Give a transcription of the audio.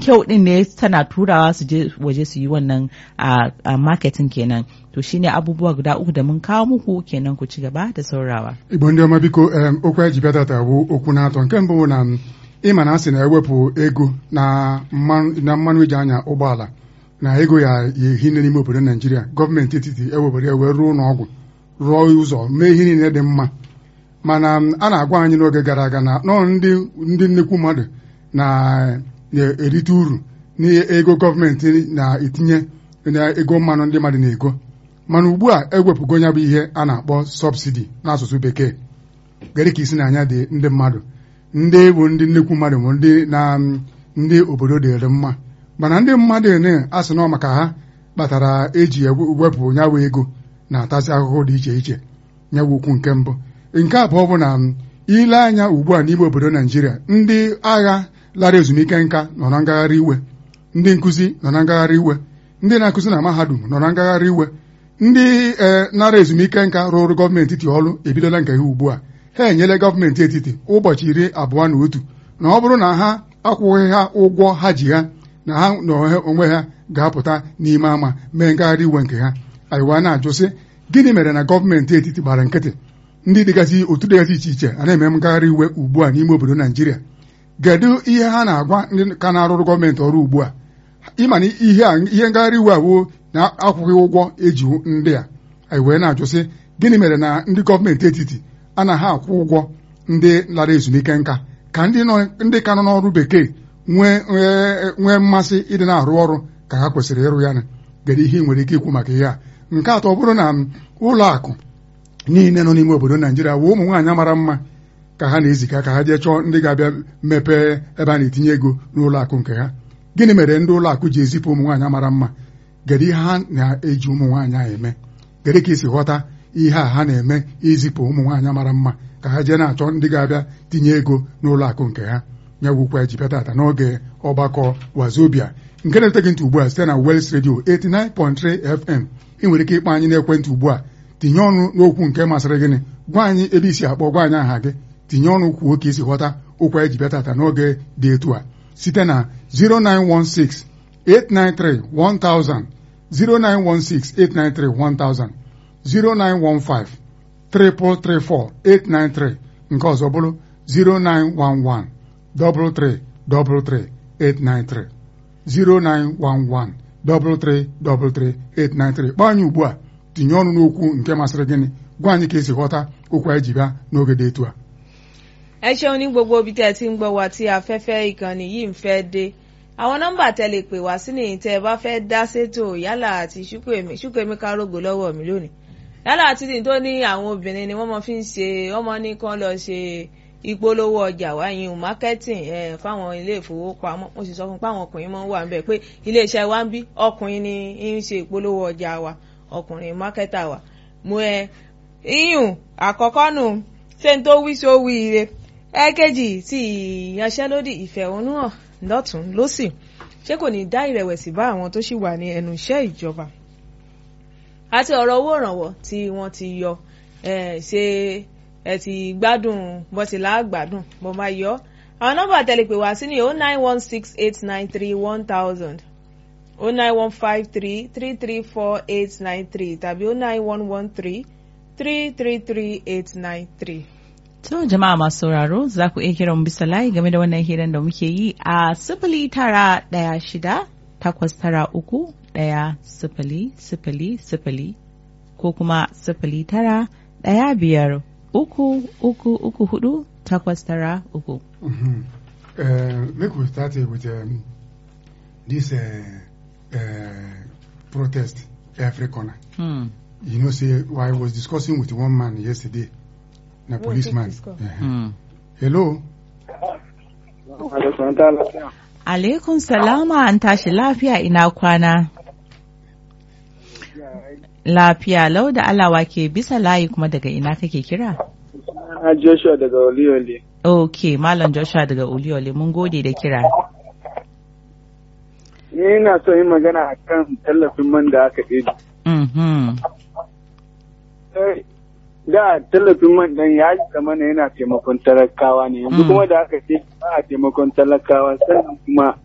kyau din ne tana turawa su je waje su yi wannan a marketing kenan to shine abubuwa guda uku da mun kawo muku kenan ku ci gaba da saurawa igbo ndị ọma biko okwu anyị ji bịa tata bụ okwu na-atọ nke mbụ na ịma na a sị na-ewepụ ego na mmanụ eji anya ụgbọala na ego ya ehi n'ime obodo naijiria gọọmenti etiti ewebere ewe rụọ ụlọ ọgwụ rụọ ụzọ mee ihe niile dị mma mana a na-agwa anyị n'oge gara aga na nọọ ndị ndị nnekwu mmadụ na-erite uru n'ego gọọmenti na-etinye na ego mmanụ ndị mmadụ na-ego mana ugbu a ewepụgo ya bụ ihe a na-akpọ sọbsidi n'asụsụ bekee gere ka isi n'anya dị ndị mmadụ ndị bụ ndị nnekwu mmadụ bụ ndị na ndị obodo dịrị mma mana ndị mmadụ na-asị nọ maka ha kpatara eji wepụ nyawa ego na-atasị ahụhụ dị iche iche nyawa ukwu nke mbụ nke abụọ bụ na ile anya ugbu a n'ime obodo naijiria ndị agha lara ezumike nka nọ na ngagharị iwe ndị nkụzi nọ na ngagharị iwe ndị na-akụzi na mahadum nọ na ngagharị iwe ndị nara ezumike nka rụrụ gọọmenti etiti ọrụ ebidola nke ha ugbu a ha enyela gọọmenti etiti ụbọchị iri abụọ na otu na ọ bụrụ na ha akwụghị ha ụgwọ ha ji ha na ha na onwe ha ga-apụta n'ime ama mee ngagharị iwe nke ha anyịwa na-ajụ sị gịnị mere na gọọmenti etiti gbara nkịtị ndị dịgasị otu dịgasị iche iche a na-eme ngagharị iwe ugbu a n'ime obodo naijiria kedu ihe ha na-agwa ndị ka na-arụrụ gọọmenti ọrụ ugbu a ịma na ihe ihe ngagharị iwe awoo na-akwụghị ụgwọ eji ndị a anyị wee na-ajụ sị gịnị mere na ndị gọọmenti etiti anaghị akwụ ụgwọ ndị lara ezumike nka ka ndị ka nọ n'ọrụ bekee nwee mmasị ịdị na-arụ ọrụ ka ha kwesịrị ịrụ ya gere ihe ị nwere ike ikwu maka ihe a nke atọ bụrụ na ụlọ akụ niile nọ n'ime obodo naijiria wee ụmụ nwaanyị mara mma ka ha na-eziga ka ha jee chọọ ndị ga-abịa mepee ebe a na-etinye ego n'ụlọ akụ nke ha gịnị mere ndị ụlọ akụ ji ezipụ ụmụ nwaanyị mara mma gere ihe ha na-eji ụmụ nwaanyị ahụ eme gere ka esi ghọta ihe a ha na-eme izipụ ụmụ nwaanyị mara mma ka ha jee na-achọ ndị ga-abịa tinye ego n'ụlọ akụ nke ha nyagwukwa ji bịa tata n'oge ọgbakọ wazobia nke na-ete gị ntị ugbu a site na Wels Radio 89.3 FM ị nwere ike ịkpọ anyị n'ekwentị ugbu a tinye ọnụ n'okwu nke masịrị gịnị gwa anyị ebe isi akpọ gwa anyị aha gị tinye ọnụ kwuo ka esi ghọta okwu anyị ji bịa tata n'oge dị etu a site na 0916 893 1000 0916 893 1000 0915 334 893 nke ọzọ bụrụ 0911 33 33 893 0911 33 33 893 kpọọ anyị ugbu a tinye ọnụ n'okwu nke masịrị gịnị gwa anyị ka esi ghọta okwu anyị ji bịa n'oge dị etu a. ẹ ṣeun ní gbogbo ibi tẹ́ ẹ ti ń gbọ́ wa tí afẹ́fẹ́ ìkànnì yìí ń fẹ́ dé àwọn nọ́mbà tẹ́ lè pè wá sí nìyí tẹ́ ẹ bá fẹ́ dá sétò yálà àti ṣúkèmí kárógbó lọ́wọ́ mi lónìí yálà àti tó ní àwọn obìnrin ni wọ́n mọ fi ń ṣe wọ́n mọ ní kán lọ ṣe ìpolówó ọjà wáyé o marketing ẹ fáwọn ilé ìfowópamọ́ mo sì sọ fún pé àwọn ọkùnrin máa ń wà níbẹ̀ pé iléeṣẹ́ wa ń bí ọkùnrin ni ń ṣe ìpolówó ọjà wa ọkùnrin marketer wa mo ẹ iyùn àkọ́kọ́ nù ṣé n tó wí sí ó wí ire ẹ̀ẹ́kejì tí ìyanṣẹ́lódì ìfẹ̀hónúhàn lọ́tún lọ́sì ṣé kò ní dá ìrẹ̀wẹ̀sì bá àwọn tó ṣì wà ní ẹnu iṣẹ́ ìjọba àti ọ̀rọ̀ owó ìrànwọ́ tí wọ́n ti yọ ṣe ẹ ti gbádùn bọ́tìlá gbádùn bó máa yọ àwọn nọ́mbà tẹlifẹ̀ wá sí ní o nine one six eight nine three one thousand o nine one five three three three four eight nine three tàbí o nine one one three three three three eight nine three. To jama'a masu sauraro za ku iya kiran bisa layi game da wannan hirar da muke yi a sifili tara ɗaya shida takwas tara uku ɗaya sifili sifili sifili ko kuma sifili tara ɗaya biyar uku uku uku hudu takwas tara uku. Make we start with um, this uh, uh, protest every corner. Hmm. You know, say I was discussing with one man yesterday. na Who policeman. take this call? Uh-huh. Hmm. Hello. Alaikun salama an tashi lafiya ina kwana. Lafiya lau da alawa ke bisa layi kuma daga ina kake kira? Na Joshua daga Oliole. Ok, Malam Joshua daga Uliole mun gode da kira. Ni ina so yin magana a kan tallafin man da aka ɗebi. Mhm. Eh, Da tallafin man ɗan ya zama na yana taimakon talakawa ne, yanzu Mm. kuma da aka ce ba a taimakon talakawa sannan kuma